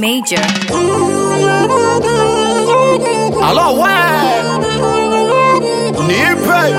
Major. Alo we nipe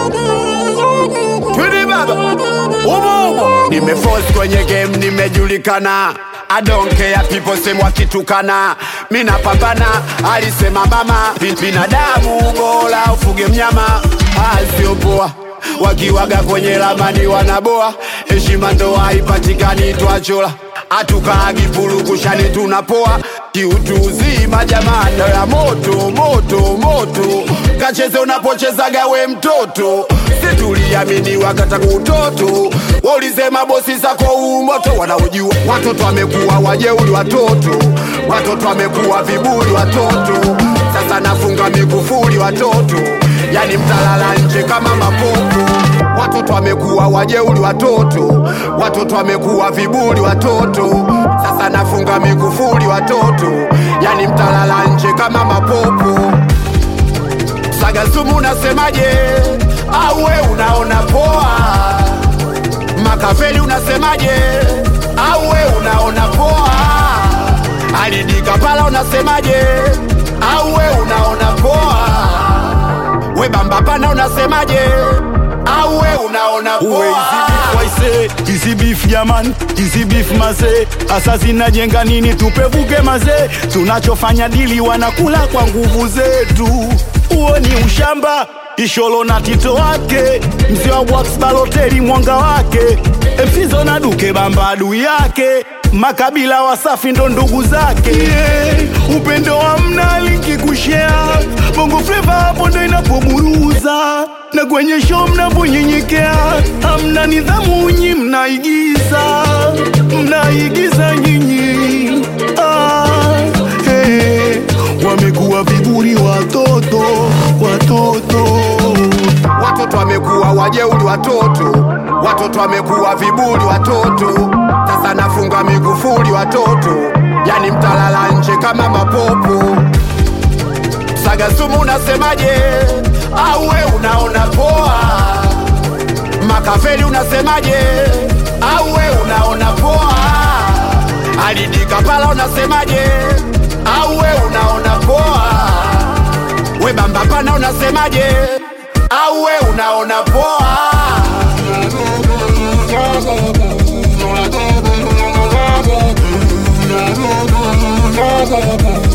twidi baba umo umo nimeforce kwenye game nimejulikana I don't care people say wakitukana mina pambana alisema mama binadamu bora ufuge mnyama asiopoa wakiwaga kwenye lamani wanaboa heshima ndo haipatikani twachola hatukaagi purukushani tunapoa kiutu uzima jamani ya moto moto moto kacheze unapochezaga we mtoto situliamini wakata kutoto waulisema bosi zako umoto wanaojua watoto wamekuwa wajeuli watoto watoto wamekuwa vibuli watoto sasa nafunga mikufuli watoto yani mtalala nje kama mapopo watoto wamekuwa wajeuli watoto watoto wamekuwa vibuli watoto sasa nafunga mikufuli watoto yani mtalala nje kama mapopo sagasumu unasemaje auwe unaona poa makafeli unasemaje auwe unaona poa alidika pala unasemaje auwe unaona poa we bamba pana unasemaje auwe unaona uwe poa waise hizi beef jaman hizi beef mazee hasa zinajenga nini tupevuke mazee tunachofanya dili wanakula kwa nguvu zetu huo ni ushamba isholo na tito wake mzee wa Wax baloteli mwanga wake msizo na duke bamba adui yake makabila wasafi ndo ndugu zake yeah, upendo hamna linki kushea bongo fleva hapo ndo inapoburuza na kwenye show mnavyonyenyekea hamna nidhamu nyi mnaigiza mnaigiza nyinyi ah, hey, wamekuwa viburi watoto watoto watoto wamekuwa wajeuli watoto watoto wamekuwa vibuli watoto sasa nafunga migufuli watoto yani mtalala nje kama mapopo sagasumu unasemaje auwe unaona poa makafeli unasemaje auwe unaona poa alidika pala unasemaje auwe unaona poa we bamba pana unasemaje auwe unaona poa Thank you.